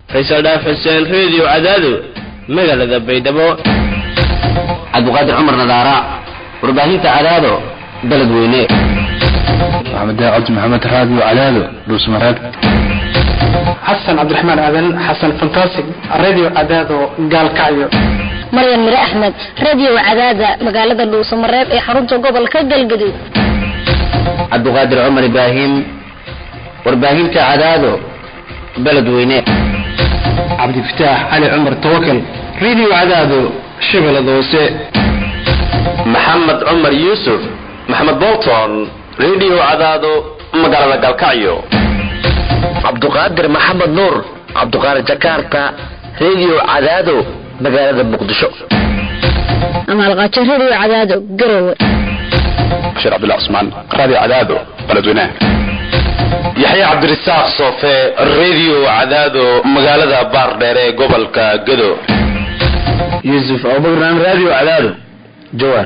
faysal dhaaf xuseen reediyo cadaado magaalada baydhabo cabdiqaadir cumar nadaara warbaahinta cadaado dalad weyne maxamed cabdi maxamed raadiyo cadaado dhuusmareeb xasan cabdiraxmaan aadan xasan fantastic radio cadaado gaalkacyo maryan mire axmed radio cadaada magaalada dhuusamareeb ee xarunta gobolka galgaduud cabdiqaadir cumar ibraahim warbaahinta cadaado baled weyne cabdifataax cali cumar tawakal radio cadaado shabeellada hoose maxamed cumar yuusuf maxamed bolton radio cadaado magaalada galkacyo cabduqaadir maxamed nuur cabduqaadir jakarta radio cadaado magaalada muqdisho amaalqaajo radio cadaado garowe bashir cabdullah cusmaan radio cadaado baledweynaha yaxya cabdirasaaq soofe radio cadaado magaalada baardheere ee gobolka gado yuusuf abubakran radio cadaado jawaar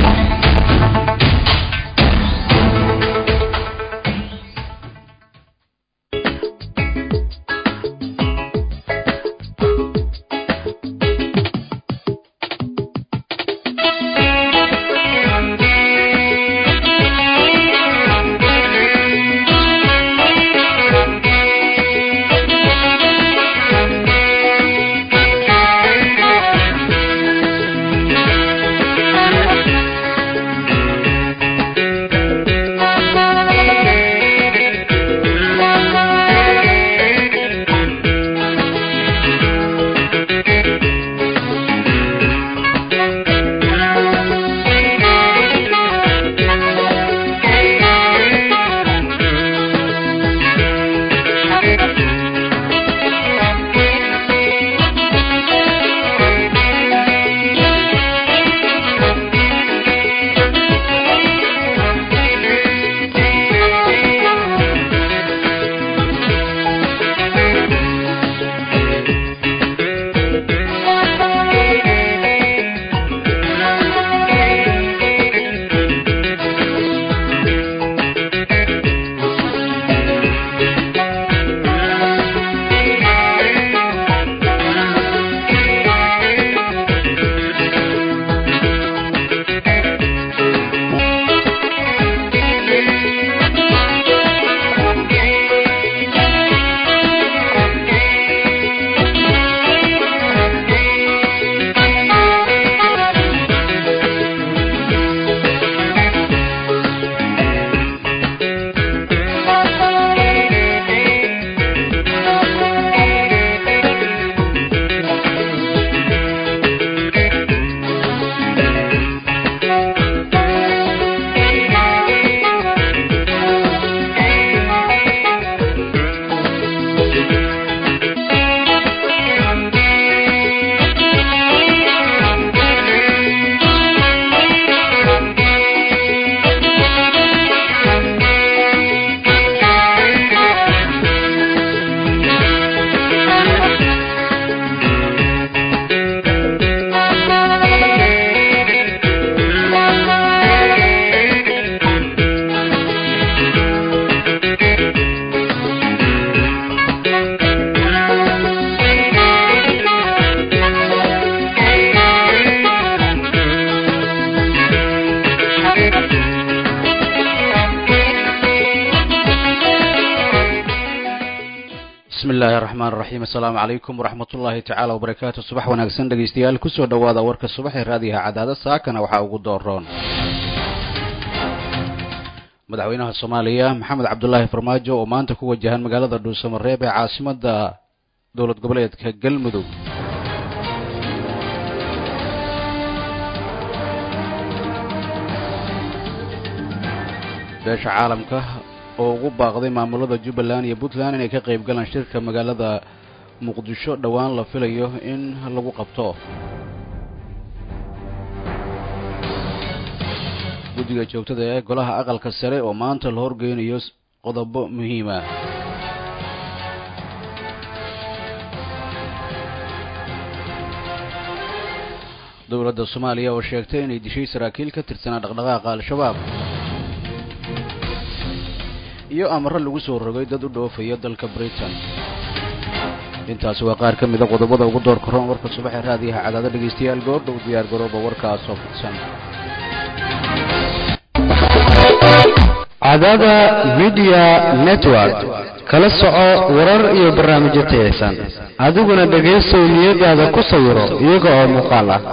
asalaamu calaykum waraxmatullaahi tacaala wabarakaatu subax wanaagsan dhegaystayaal kusoo dhowaada warka subax ee raadiyaha cadaada saakana waxaa ugu dooroon madaxweynaha soomaaliya maxamed cabdulaahi farmaajo oo maanta ku wajahan magaalada dhuusamareeb ee caasimada dowlad goboleedka galmudug beesha caalamka oo ugu baaqday maamulada jubbaland iyo puntland inay ka qayb galaan shirka magaalada muqdisho dhowaan la filayo in lagu qabto guddiga joogtada ee golaha aqalka sare oo maanta la horgeynayo qodobo muhiima dowladda soomaaliya oo sheegtay inay dishay saraakiil ka tirsanaa dhaqdhaqaaqa al-shabaab iyo amaro lagu soo rogay dad u dhoofaya dalka britain intaasi waa qaar ka mida qodobada ugu door karoon warka subaxee raadiyaha cadaado dhegaystayaal goordhow diyaar garooba warkaasoo fidsan cadaada media network kala soco warar iyo barnaamijyo tayaysan adiguna dhegaysow niyadaada ku sawiro iyaga oo muuqaal ah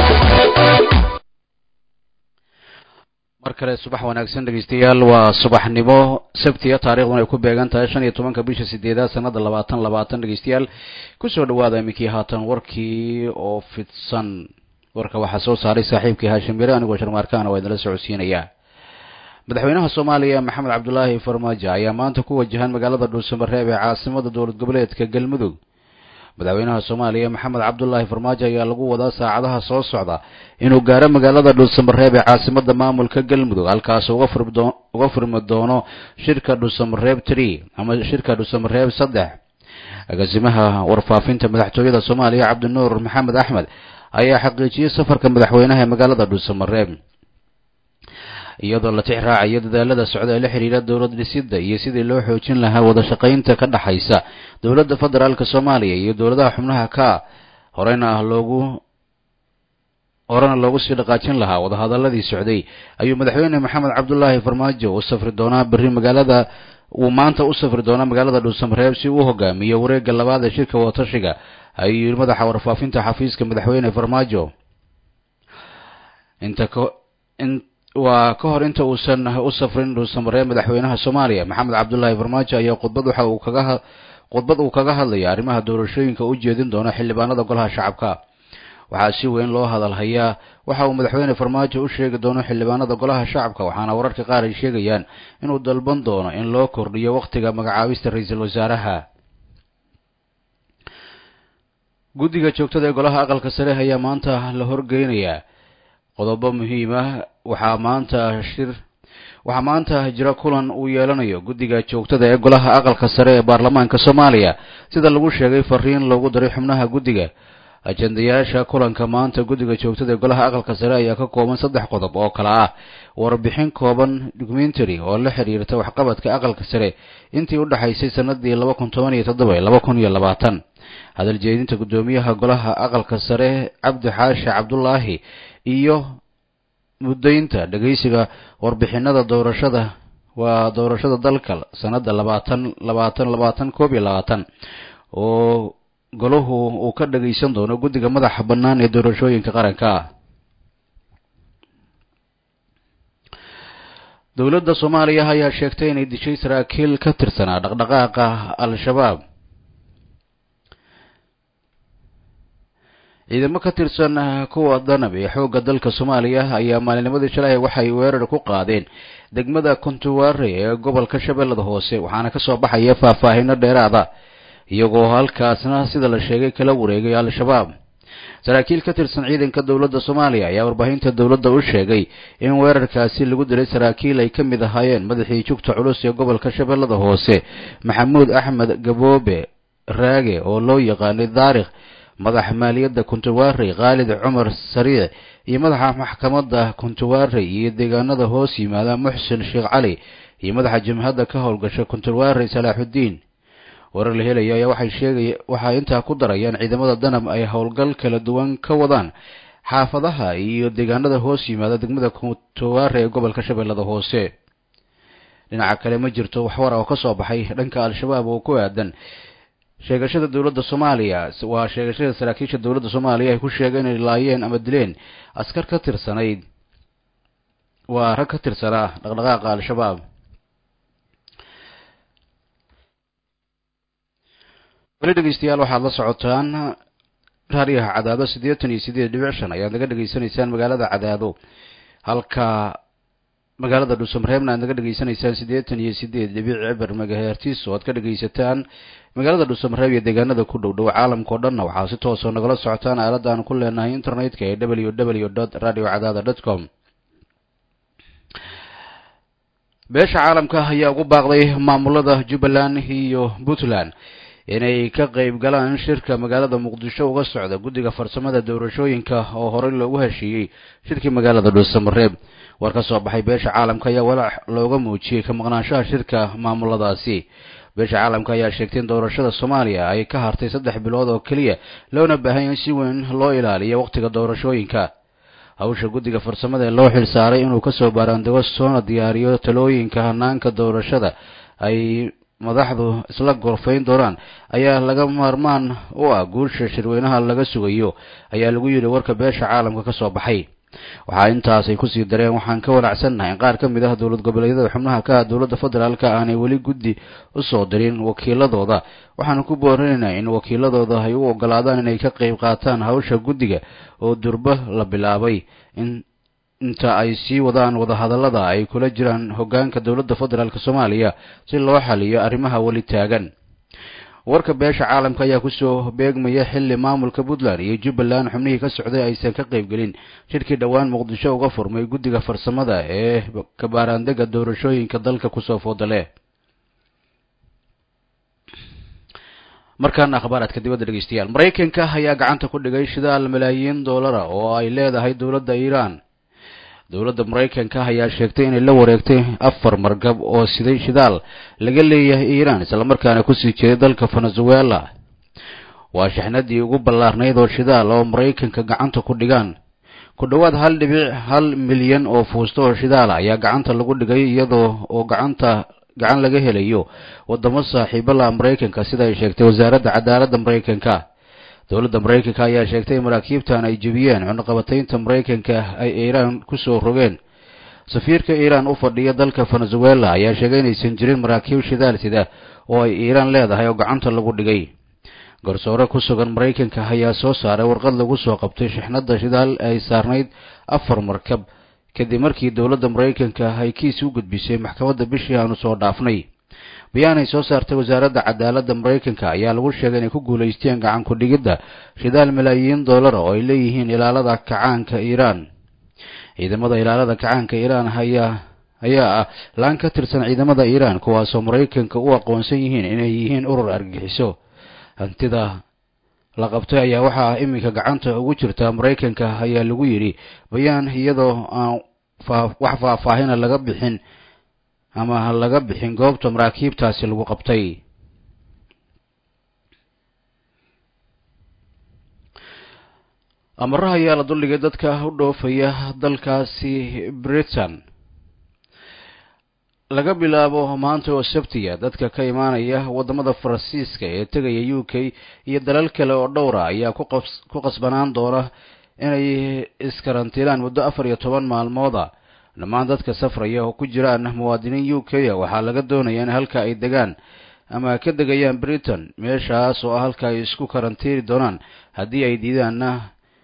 mar kale subax wanaagsan dhegaystayaal waa subaxnimo sabtiya taariikhduna ay ku beegan tahay shan iyo tobanka bisha sideedaad sanada labaatan labaatan dhegaystayaal kusoo dhawaada iminkii haatan warkii oo fidsan warka waxaa soo saaray saaxiibkii haashim yare anigoo sharmaarkaana waa idinla socodsiinayaa madaxweynaha soomaaliya maxamed cabdulaahi farmaajo ayaa maanta ku wajahan magaalada dhuusamareeb ee caasimada dowlad goboleedka galmudug madaxweynaha soomaaliya maxamed cabdulaahi farmaajo ayaa lagu wadaa saacadaha soo socda inuu gaaro magaalada dhuusamareeb ee caasimada maamulka galmudug halkaas uga furmi doono shirka dhuusamareeb tree ama shirka dhuusamareeb saddex agaasimaha warfaafinta madaxtooyada soomaaliya cabdinuur maxamed axmed ayaa xaqiijiyey safarka madaxweynaha ee magaalada dhuusamareeb iyadoo la tix raacayo dadaalada socda ee la xidhiira dowlad dhisidda iyo sidii loo xoojin lahaa wada shaqaynta ka dhexaysa dowladda federaalk soomaaliya iyo dowladaha xubnaha ka horeyna ah loogu horena loogu sii dhaqaajin lahaa wadahadaladii socday ayuu madaxweyne maxamed cabdulaahi farmaajo u safri doonaa berri magaalada uu maanta u safri doonaa magaalada dhuusamareeb si uu hogaamiyo wareegga labaad ee shirka wadatashiga ayuu yidhi madaxa warfaafinta xafiiska madaxweyne farmaajo inta waa ka hor inta uusan u safrin dhuusamareeb madaxweynaha soomaaliya maxamed cabdulaahi farmaajo ayaa khudbad waxa uu kaga khudbad uu kaga hadlaya arrimaha doorashooyinka u jeedin doona xildhibaanada golaha shacabka waxaa si weyn loo hadalhayaa waxa uu madaxweyne farmaajo u sheegi doono xildhibaanada golaha shacabka waxaana wararka qaar ay sheegayaan inuu dalban doono in loo kordhiyo wakhtiga magacaabista ra-iisul wasaaraha guddiga joogtada ee golaha aqalka sare ayaa maanta la horgeynayaa qodobo muhiim ah waxaa maanta shir waxaa maanta jira kulan uu yeelanayo guddiga joogtada ee golaha aqalka sare ee baarlamaanka soomaaliya sida lagu sheegay fariin loogu daray xubnaha guddiga ajendayaasha kulanka maanta guddiga joogtada ee golaha aqalka sare ayaa ka kooban saddex qodob oo kale ah warbixin kooban documentary oo la xiriirta waxqabadka aqalka sare intii u dhexaysay sanadii laba kun toban iyo toddoba laba kun iyo labaatan hadal jeedinta guddoomiyaha golaha aqalka sare cabdi xaashi cabdulaahi iyo muddaynta dhegaysiga warbixinada doorashada waa doorashada dalka sanada labaatan labaatan labaatan koob iyo labaatan oo golahu uu ka dhagaysan doono guddiga madaxa bannaan ee doorashooyinka qaranka dowladda soomaaliya ayaa sheegtay inay dishay saraakiil ka tirsanaa dhaqdhaqaaqa al-shabaab ciidamo ka tirsan kuwa danab ee xoogga dalka soomaaliya ayaa maalinimadii shalay waxay weerar ku qaadeen degmada kontuware ee gobolka shabeellada hoose waxaana kasoo baxaya faahfaahino dheeraada iyagoo halkaasna sida la sheegay kala wareegay al-shabaab saraakiil ka tirsan ciidanka dowladda soomaaliya ayaa warbaahinta dowladda u sheegay in weerarkaasi lagu dilay saraakiil ay ka mid ahaayeen madaxii jugta culus ee gobolka shabeellada hoose maxamuud axmed gaboobe raage oo loo yaqaanay daarikh madaxa maaliyadda kuntuwaarey khaalid cumar sariic iyo madaxa maxkamadda kuntuwaarey iyo deegaanada hoos yimaada muxsin sheekh cali iyo madaxa jimhadda ka howlgasha kuntuwaarey salaaxuddiin warar la helaya ayaa waxay sheegaya waxay intaa ku darayaan ciidamada danab ay howlgal kala duwan ka wadaan xaafadaha iyo deegaanada hoos yimaada degmada kuntuwaare ee gobolka shabeellada hoose dhinaca kale ma jirto waxwar oo ka soo baxay dhanka al-shabaab oo ku aadan sheegashada dowladda soomaaliya waa sheegashada saraakiisha dowladda soomaaliya ay ku sheegeen inay laayeen ama dileen askar ka tirsanayd waa rag ka tirsanaa dhaqdhaqaaqa al-shabaab weli dhegeystayaal waxaad la socotaan raadiyaha cadaado siddeetan iyo siddeed dhibic shan ayaad naga dhegeysanaysaan magaalada cadaado halka magaalada dhuusamareebna aad naga dhegeysanaysaan siddeetan iyo siddeed dhibic cibar magahertis oo aad ka dhegeysataan magaalada dhuusamareeb iyo deegaanada ku dhow dhow caalamka o dhanna waxaa si toosoo nagala socotaan aaladda aan ku leenahay internetka ee w w dot radio cadaada dot com beesha caalamka ayaa ugu baaqday maamulada jubbaland iyo puntland inay ka qayb galaan shirka magaalada muqdisho uga socda guddiga farsamada doorashooyinka oo horey loogu heshiiyey shirkii magaalada dhuusamareeb war ka soo baxay beesha caalamka ayaa walaac looga muujiyey ka maqnaanshaha shirka maamuladaasi beesha caalamka ayaa sheegtay in doorashada soomaaliya ay ka hartay saddex bilood oo keliya loona baahan in si weyn loo ilaaliyo wakhtiga doorashooyinka hawsha guddiga farsamada ee loo xil saaray inuu kasoo baaraandego soona diyaariyo talooyinka hanaanka doorashada ay madaxdu isla gorfayn doonaan ayaa laga maarmaan u ah guusha shirweynaha laga sugayo ayaa lagu yidhi warka beesha caalamka ka soo baxay waxaa intaasay kusii dareen waxaan ka walacsannahay in qaar ka mid ah dowlad goboleedyada xubnaha ka ah dowladda federaalka aanay weli guddi usoo dirin wakiiladooda waxaanu ku boorinaynaa in wakiiladooda ay u ogolaadaan inay ka qayb qaataan hawsha guddiga oo durbo la bilaabay in inta ay sii wadaan wadahadallada ay kula jiraan hoggaanka dowladda federaalk soomaaliya si loo xaliyo arrimaha weli taagan warka beesha caalamka ayaa kusoo beegmaya xilli maamulka puntland iyo jubbaland xubnihii ka socday aysan ka qaybgelin shirkii dhowaan muqdisho uga furmay guddiga farsamada ee kabaaraandega doorashooyinka dalka kusoo foodale markaana akhbaaraadka dibadda dhegeystayaal maraykanka ayaa gacanta ku dhigay shidaal malaayiin doolara oo ay leedahay dowladda iiraan dowladda maraykanka ayaa sheegtay inay la wareegtay afar margab oo siday shidaal laga leeyahay iiraan islamarkaana kusii jeeday dalka venezuela waa shixnadii ugu ballaarnayd oo shidaal oo maraykanka gacanta ku dhigaan ku dhowaad hal dhibic hal milyan oo fuusto oo shidaala ayaa gacanta lagu dhigay iyadoo oo gacanta gacan laga helayo wadamo saaxiibala maraykanka sida ay sheegtay wasaaradda cadaaladda maraykanka dowladda maraykanka ayaa sheegtay in maraakiibtan ay jebiyeen cunaqabataynta maraykanka ay iiraan kusoo rogeen safiirka iiraan u fadhiya dalka venezuela ayaa sheegay inaysan jirin maraakiib shidaal sida oo ay iiraan leedahay oo gacanta lagu dhigay garsoore ku sugan maraykanka ayaa soo saaray warqad lagu soo qabtay shixnadda shidaal ay saarnayd afar markab kadib markii dowladda maraykanka ay kiis u gudbisay maxkamadda bishii aanu soo dhaafnay bayaan ay soo saartay wasaaradda cadaaladda maraykanka ayaa lagu sheegay inay ku guulaysteen gacan ku-dhigidda shidaal malaayiin doolara oo ay leeyihiin ilaalada kacaanka iiraan ciidamada ilaalada kacaanka iiraan ayaa ayaa ah laan ka tirsan ciidamada iiraan kuwaasoo maraykanka u aqoonsan yihiin inay yihiin urur argagixiso hantida la qabtay ayaa waxaa iminka gacanta ugu jirta maraykanka ayaa lagu yidhi bayaan iyadoo aan wax faahfaahina laga bixin ama laga bixin goobta maraakiibtaasi lagu qabtay amaraha ayaa la duldhigay dadka u dhoofaya dalkaasi britain laga bilaabo maanta oo sabtiya dadka ka imaanaya waddamada faransiiska ee tegaya u k iyo dalal kale oo dhowra ayaa ku qasbanaan doona inay iskarantiilaan muddo afar iyo toban maalmooda dhammaan dadka safraya oo ku jiraan muwaadiniin u k waxaa laga doonaya in halka ay degaan ama ka degayaan britain meeshaas oo ah halka ay isku karantiiri doonaan haddii ay diidaanna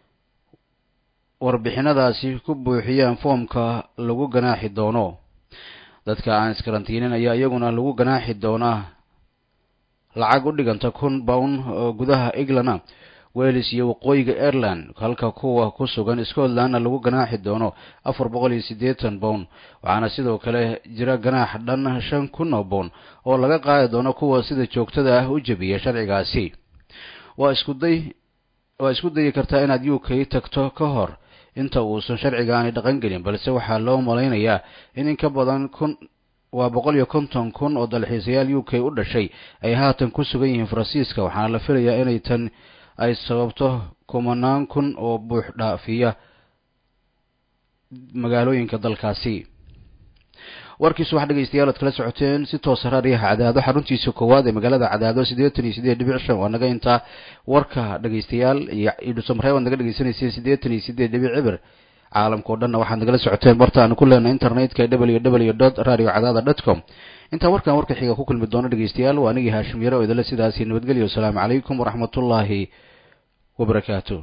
warbixinadaasi ku buuxiyaan foomka lagu ganaaxi doono dadka aan iskarantiinin ayaa iyaguna lagu ganaaxi doonaa lacag u dhiganta kun bown oo gudaha england wales iyo waqooyiga ireland halka kuwa ku sugan scotlandna lagu ganaaxi doono afar boqol iyo siddeetan bown waxaana sidoo kale jira ganaax dhan shan kun oo bown oo laga qaadi doono kuwa sida joogtada ah u jebiya sharcigaasi waa iskuday waa isku dayi kartaa inaad u k tagto ka hor inta uusan sharcigaani dhaqan gelin balse waxaa loo malaynayaa in in ka badan kun waa boqol iyo konton kun oo dalxiisayaal u k u dhashay ay haatan ku sugan yihiin faransiiska waxaana la filayaa inay tan ay sababto kumanaan kun oo buux dhaafiya magaalooyinka dalkaasi warkiisu wax dhegeystayaal ad kala socoteen si toosa raadiyaha cadaado xaruntiisa koowaad ee magaalada cadaado siddeetan iyo siddeed dhibic shan waa naga intaa warka dhegeystayaal iyo idhusamree waad naga dhegeysanayseen siddeetan iyo siddeed dhibic cibir caalamka o dhanna waxaad nagala socoteen barta aanu ku leenahay internetka w w dot radio cadaada dot com intaan warkan warka xiga ku kulmi doono dhegeystayaal waa anigii haashim yare oo idinle sidaasi nabadgelyo wasalaamu calaykum waraxmatullaahi wabarakaatu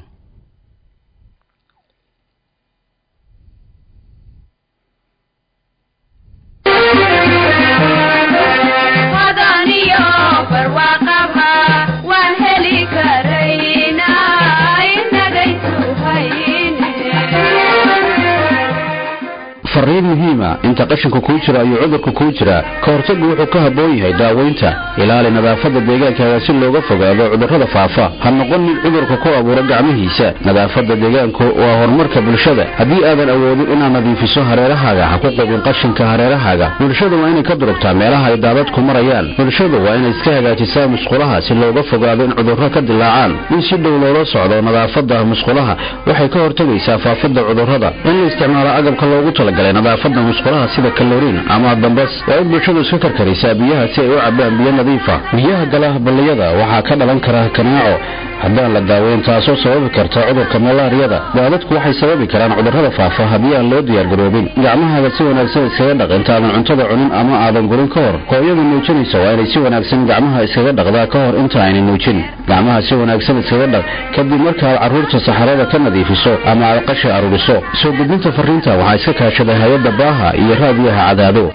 fariin muhiima inta qashinka kuu jira ayuu cudurka kuu jiraa ka hortaggu wuxuu ka habboon yahay daaweynta ilaali nadaafadda deegaankaaga si looga fogaado cudurrada faafa ha noqon mid cudurka ku abuura gacmihiisa nadaafadda deegaanku waa horumarka bulshada haddii aadan awoodin inaad nadiifiso hareerahaaga ha ku qubin qashinka hareerahaaga bulshada waa inay ka durugtaa meelaha ay daadadku marayaan bulshadu waa inay iska hagaajisaa musqulaha si looga fogaado in cudurro ka dilaacaan in si dhow loola socdo nadaafadda musqulaha waxay ka hortagaysaa faafidda cudurrada in la isticmaalo agabka loogu talagalay nadaafadda musqulaha sida kaloriin ama dambas waa in bulshadu iska karkarisaa biyaha si ay u cabaan biyo nadiifa biyaha gala balliyada waxaa ka dhalan kara kanaaco haddaan la daaweyn taasoo sababi karta cudurka malaariyada daadadku waxay sababi karaan cudurrada faafa haddii aan loo diyaargaroobin gacmahaaga si wanaagsan iskaga dhaq intaadan cuntada cunin ama aadan gurin ka hor hooyada nuujinaysa waa inay si wanaagsan gacmaha iskaga dhaqdaa ka hor inta aynay nuujin gacmaha si wanaagsan iskaga dhaq kadib markaaad carruurta saxarada ka nadiifiso ama aad qashi aruuriso soo gudbinta fariinta waxaa iska kaashaday hay-adda baaha iyo raadiyaha cadaado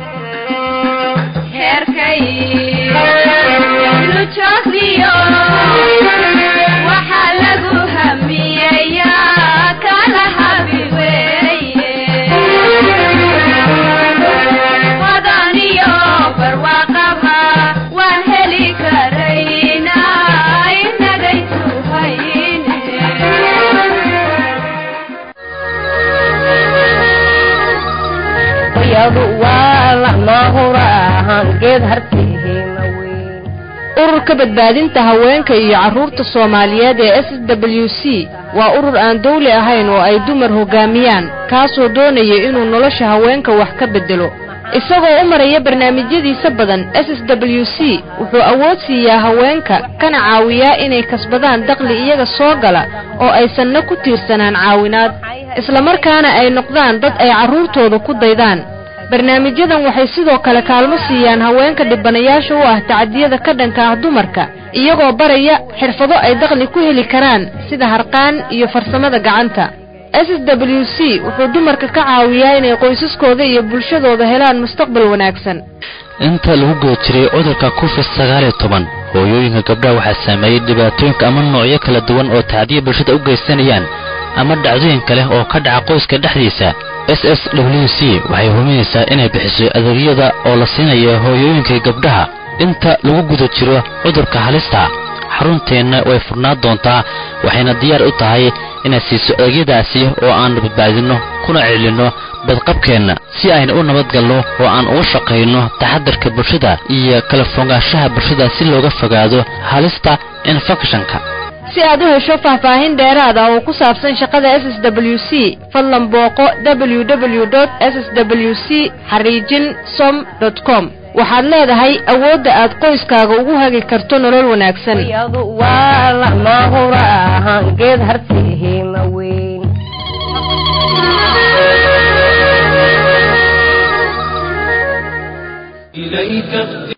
ururka badbaadinta haweenka iyo carruurta soomaaliyeed ee s w c waa urur aan dawli ahayn oo ay dumar hoggaamiyaan kaasoo doonaya inuu nolosha haweenka wax ka beddelo isagoo u maraya barnaamijyadiisa badan s s w c wuxuu awood siiyaa haweenka kana caawiyaa inay kasbadaan daqli iyaga soo gala oo aysanna ku tiirsanaan caawinaad islamarkaana ay noqdaan dad ay carruurtooda ku daydaan barnaamijyadan waxay sidoo kale kaalmo siiyaan haweenka dhibanayaasha u ah tacadiyada ka dhanka ah dumarka iyagoo baraya xirfado ay daqli ku heli karaan sida harqaan iyo farsamada gacanta s s w c wuxuu dumarka ka caawiyaa inay qoysaskooda iyo bulshadooda helaan mustaqbal wanaagsan inta lagu guda jiray cudurka covid sagaaliyo toban hooyooyinka gabdhaha waxaa saameeyey dhibaatooyinka ama noocyo kala duwan oo tacdiya bulshada u geysanayaan ama dhacdooyin kale oo ka dhaca qoyska dhexdiisa s s w c waxay huminaysaa inay bixiso adeegyada oo la siinaya hooyooyinkai gabdhaha inta lagu guda jiro cudurka halista xarunteenna way furnaan doontaa waxayna diyaar u tahay inay siiso adeegyadaasi oo aan badbaadinno kuna celinno badqabkeenna si ayna u nabadgalno oo aan uga shaqayno taxadarka bulshada iyo kala fogaanshaha bulshada si looga fogaado halista infekshanka si aad u hesho faahfaahin dheeraad ah oo ku saabsan shaqada s s w c fadlan booqo w w dot s s w c xariijin som dot com waxaad leedahay awoodda aad qoyskaaga ugu hagi karto nolol wanaagsan إليك